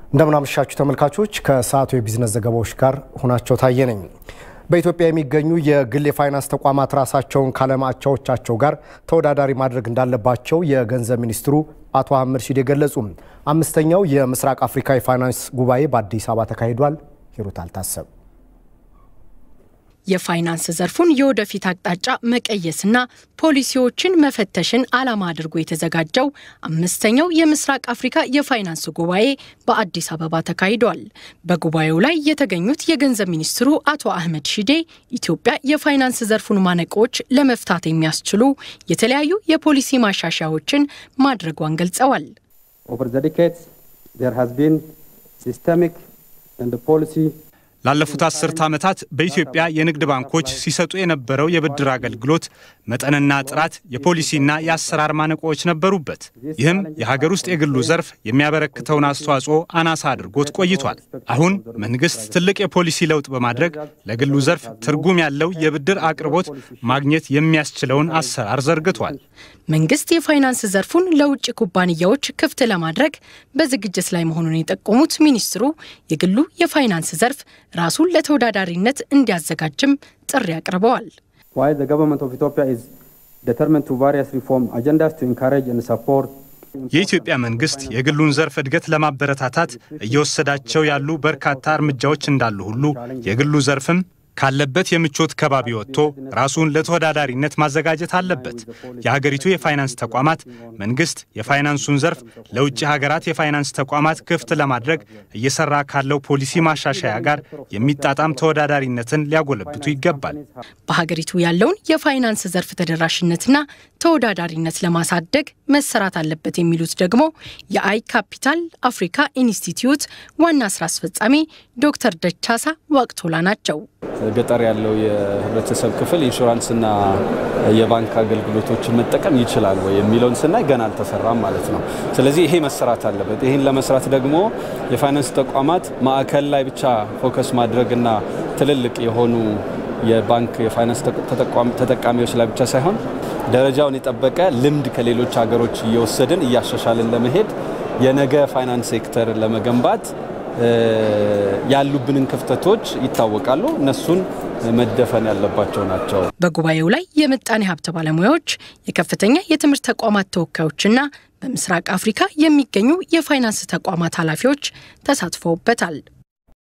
እንደምናመሻችሁ ተመልካቾች፣ ከሰዓቱ የቢዝነስ ዘገባዎች ጋር ሆናቸው ታየ ነኝ። በኢትዮጵያ የሚገኙ የግል የፋይናንስ ተቋማት ራሳቸውን ከዓለማቻዎቻቸው ጋር ተወዳዳሪ ማድረግ እንዳለባቸው የገንዘብ ሚኒስትሩ አቶ አህመድ ሺዴ ገለጹ። አምስተኛው የምስራቅ አፍሪካ የፋይናንስ ጉባኤ በአዲስ አበባ ተካሂዷል። ሂሩት አልታሰብ የፋይናንስ ዘርፉን የወደፊት አቅጣጫ መቀየስና ፖሊሲዎችን መፈተሽን ዓላማ አድርጎ የተዘጋጀው አምስተኛው የምስራቅ አፍሪካ የፋይናንስ ጉባኤ በአዲስ አበባ ተካሂዷል። በጉባኤው ላይ የተገኙት የገንዘብ ሚኒስትሩ አቶ አህመድ ሺዴ ኢትዮጵያ የፋይናንስ ዘርፉን ማነቆዎች ለመፍታት የሚያስችሉ የተለያዩ የፖሊሲ ማሻሻያዎችን ማድረጓን ገልጸዋል። ኦቨር ዘ ዲኬድስ ዜር ሃዝ ቢን ሲስተሚክ ኤንድ ፖሊሲ ላለፉት አስርተ ዓመታት በኢትዮጵያ የንግድ ባንኮች ሲሰጡ የነበረው የብድር አገልግሎት መጠንና ጥራት የፖሊሲና የአሰራር ማነቆዎች ነበሩበት። ይህም የሀገር ውስጥ የግሉ ዘርፍ የሚያበረክተውን አስተዋጽኦ አናሳ አድርጎት ቆይቷል። አሁን መንግስት ትልቅ የፖሊሲ ለውጥ በማድረግ ለግሉ ዘርፍ ትርጉም ያለው የብድር አቅርቦት ማግኘት የሚያስችለውን አሰራር ዘርግቷል። መንግስት የፋይናንስ ዘርፉን ለውጭ ኩባንያዎች ክፍት ለማድረግ በዝግጅት ላይ መሆኑን የጠቆሙት ሚኒስትሩ የግሉ የፋይናንስ ዘርፍ ራሱን ለተወዳዳሪነት እንዲያዘጋጅም ጥሪ አቅርበዋል። while the government of Ethiopia is determined to various reform agendas to encourage and support የኢትዮጵያ መንግስት የግሉን ዘርፍ እድገት ለማበረታታት እየወሰዳቸው ያሉ በርካታ እርምጃዎች እንዳሉ ሁሉ የግሉ ዘርፍም ካለበት የምቾት ከባቢ ወጥቶ ራሱን ለተወዳዳሪነት ማዘጋጀት አለበት። የሀገሪቱ የፋይናንስ ተቋማት መንግስት የፋይናንሱን ዘርፍ ለውጭ ሀገራት የፋይናንስ ተቋማት ክፍት ለማድረግ እየሰራ ካለው ፖሊሲ ማሻሻያ ጋር የሚጣጣም ተወዳዳሪነትን ሊያጎለብቱ ይገባል። በሀገሪቱ ያለውን የፋይናንስ ዘርፍ ተደራሽነትና ተወዳዳሪነት ለማሳደግ መሰራት አለበት የሚሉት ደግሞ የአይ ካፒታል አፍሪካ ኢንስቲትዩት ዋና ስራ አስፈጻሚ ዶክተር ደቻሳ ዋቅቶላ ናቸው። ገጠር ያለው የህብረተሰብ ክፍል ኢንሹራንስና የባንክ አገልግሎቶችን መጠቀም ይችላል ወይ የሚለውን ስናይ ገና አልተሰራም ማለት ነው። ስለዚህ ይሄ መሰራት አለበት። ይህን ለመስራት ደግሞ የፋይናንስ ተቋማት ማዕከል ላይ ብቻ ፎከስ ማድረግና ትልልቅ የሆኑ የባንክ የፋይናንስ ተጠቃሚዎች ላይ ብቻ ሳይሆን ደረጃውን የጠበቀ ልምድ ከሌሎች ሀገሮች እየወሰድን እያሻሻልን ለመሄድ የነገ ፋይናንስ ሴክተር ለመገንባት ያሉብንን ክፍተቶች ይታወቃሉ። እነሱን መደፈን ያለባቸው ናቸው። በጉባኤው ላይ የምጣኔ ሀብት ባለሙያዎች፣ የከፍተኛ የትምህርት ተቋማት ተወካዮችና በምስራቅ አፍሪካ የሚገኙ የፋይናንስ ተቋማት ኃላፊዎች ተሳትፈውበታል።